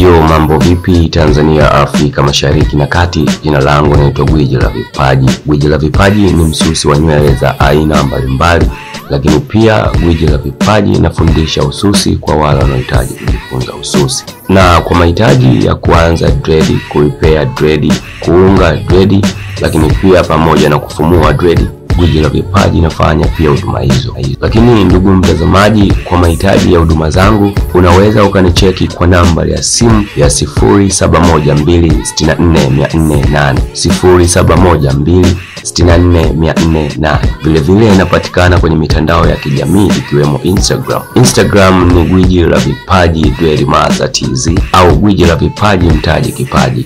Yo, mambo vipi Tanzania, Afrika Mashariki na Kati. Jina langu naitwa Gwiji la Vipaji. Gwiji la Vipaji ni msusi wa nywele za aina mbalimbali, lakini pia Gwiji la Vipaji nafundisha ususi kwa wale wanaohitaji kujifunza ususi, na kwa mahitaji ya kuanza dredi, kuipea dredi, kuunga dredi, lakini pia pamoja na kufumua dredi Gwiji la Vipaji nafanya pia huduma hizo. Lakini ndugu mtazamaji, kwa mahitaji ya huduma zangu unaweza ukanicheki kwa namba ya simu ya 0712644408, 0712644408. Vilevile inapatikana kwenye mitandao ya kijamii ikiwemo Instagram. Instagram ni Gwiji la Vipaji Dweli Maza TZ au Gwiji la Vipaji Mtaji Kipaji.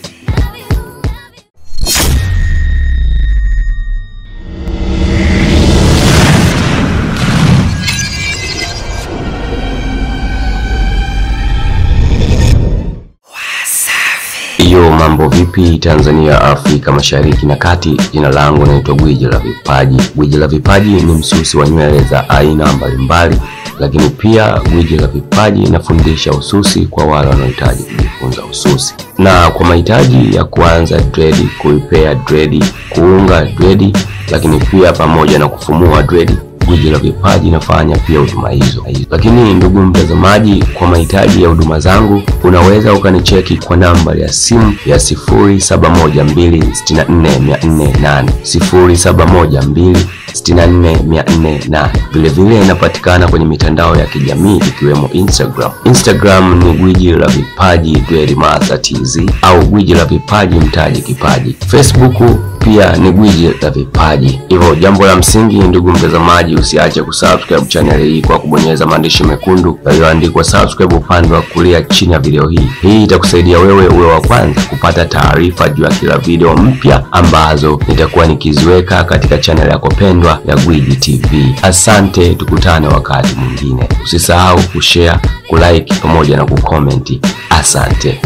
Yo, mambo vipi Tanzania, Afrika Mashariki na Kati. Jina langu naitwa Gwiji la Vipaji. Gwiji la Vipaji ni msusi wa nywele za aina mbalimbali, lakini pia Gwiji la Vipaji nafundisha ususi kwa wale wanaohitaji kujifunza ususi, na kwa mahitaji ya kuanza dredi, kuipea dredi, kuunga dredi, lakini pia pamoja na kufumua dredi Gwiji la Vipaji nafanya pia huduma hizo. Lakini ndugu mtazamaji, kwa mahitaji ya huduma zangu unaweza ukanicheki kwa namba ya simu ya 0712644408, 0712644408. Vilevile inapatikana kwenye mitandao ya kijamii ikiwemo Instagram. Instagram ni Gwiji la Vipaji Dweli Maza TZ au Gwiji la Vipaji Mtaji Kipaji. Facebook pia ni Gwiji la Vipaji. Hivyo jambo la msingi, ndugu mtazamaji, usiache kusubscribe channel hii kwa kubonyeza maandishi mekundu yaliyoandikwa subscribe upande wa kulia chini ya video hii. Hii itakusaidia wewe uwe wa kwanza kupata taarifa juu ya kila video mpya ambazo nitakuwa nikiziweka katika channel yako pendwa ya Gwiji TV. Asante, tukutane wakati mwingine. Usisahau kushare, kulike pamoja na kukomenti. Asante.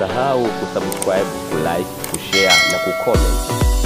Usisahau kusubscribe, kulike, kushare na kucomment.